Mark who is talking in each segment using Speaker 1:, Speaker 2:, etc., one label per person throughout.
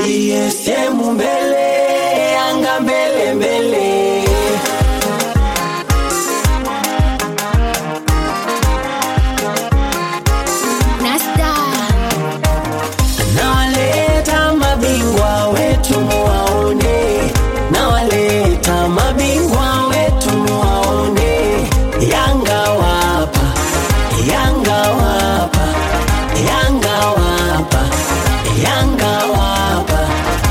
Speaker 1: GSM mbele, Yanga mbele mbele.
Speaker 2: Nasta
Speaker 1: Nawaleta mabingwa wetu muwaone, nawaleta mabingwa wetu muwaone. Yanga wapa, Yanga wapa, Yanga wapa, Yanga wapa.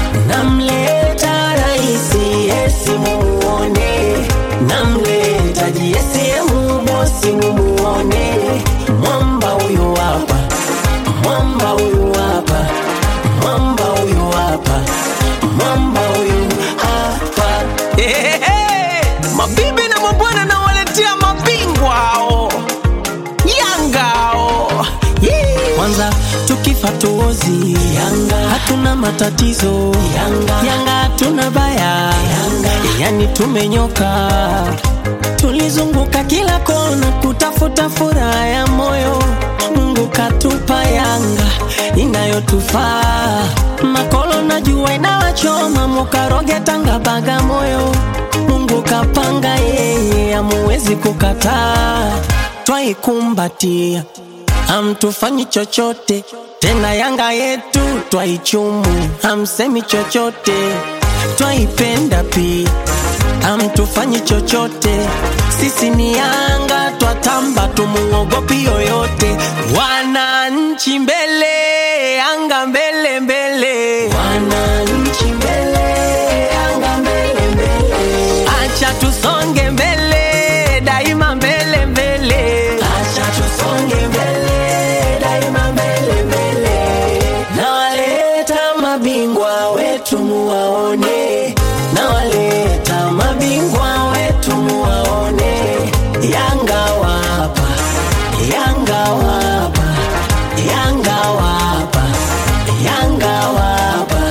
Speaker 1: Namleta raisi Yesi mumuone, namleta JSM bosi mumuone. Mwamba huyu hapa mwamba huyu hapa, mwamba huyu hapa, mwamba huyu hapa.
Speaker 3: Ehehe, mabibi na mabwana nawaletea mabingwa hao Yanga hao Yee.
Speaker 1: Kwanza tukifa tuozi Yanga, hatuna matatizo Yanga, Yanga hatuna baya Yanga, yani tumenyoka. Tulizunguka kila kona kutafuta furaha ya moyo, Mungu katupa Yanga inayotufaa. Makolo na jua inawachoma, mukaroge Tanga Bagamoyo, Mungu kapanga yeye, amuwezi kukataa, twaikumbatia hamtufanyi chochote tena, Yanga yetu twaichumu, hamsemi chochote, twaipenda pia, hamtufanyi chochote. Sisi ni Yanga, twatamba, tumuogopi yoyote. Wananchi mbele, Yanga mbele mbele, wananchi mbele, Yanga mbele mbele, acha tusonge mbele, daima mbele mbele, acha tusonge mbele, daima mbele mbele. Nawaleta mabingwa wetu muwaone, nawaleta mabingwa wetu muwaone. Yanga wapa, Yanga wapa, Yanga wapa, Yanga wapa.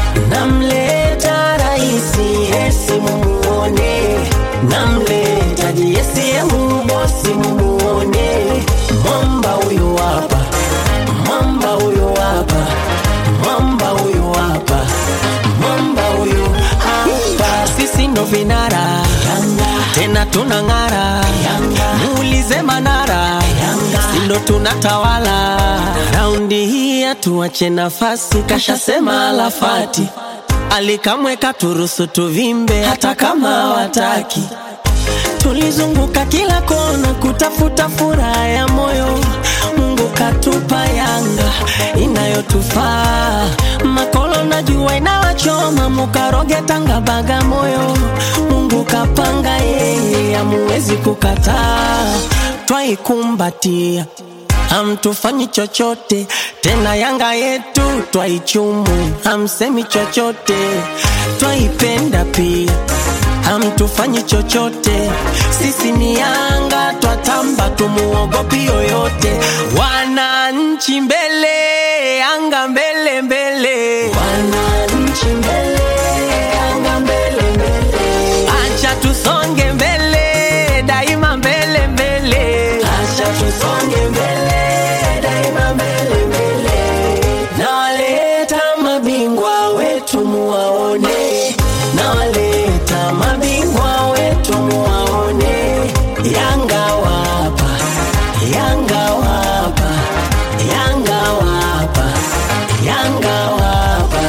Speaker 1: Namleta raisi Yesi mumuone, namleta JSM bosi mumuone. Mwamba huyu hapa, mwamba huyu hapa, mwamba huyu hapa, mwamba huyu hapa. Sisi ndo vinara tena tunang'ara, muulize Manara, si ndo tunatawala raundi hii, hatuache nafasi, kashasema Alafati alikamweka turusu tuvimbe, hata kama wataki Tulizunguka kila kona kutafuta furaha ya moyo, Mungu katupa Yanga inayotufaa. Makolo na jua inawachoma, mukaroge Tanga Bagamoyo, Mungu kapanga yeye, amuwezi kukataa, twaikumbatia hamtufanyi chochote tena, Yanga yetu twaichumu, hamsemi chochote, twaipenda pia hamtufanyi chochote. Sisi ni Yanga, twatamba, tumuogopi yoyote. Wananchi mbele, Yanga mbele mbele, wananchi mbele, Yanga mbele mbele, acha tusonge mbele, daima mbele mbele, acha tusonge mbele, daima mbele mbele. Nawaleta mabingwa wetu muwaone, nawaleta mabingwa wetu muwaone. Yanga wapa, Yanga wapa, Yanga wapa, Yanga wapa.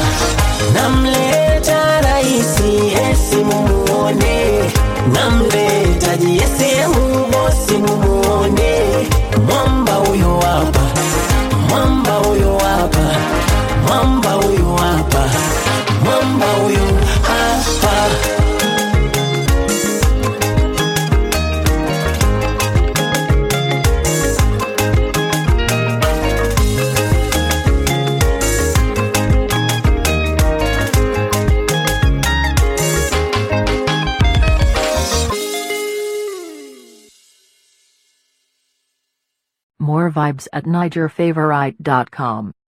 Speaker 1: Namleta raisi Yesi mumuone, namleta JSM bosi mumuone. Mwamba huyo hapa, mwamba huyo hapa, mwamba huyo hapa, mwamba huyo hapa.
Speaker 4: More vibes at NigerFavorite.com.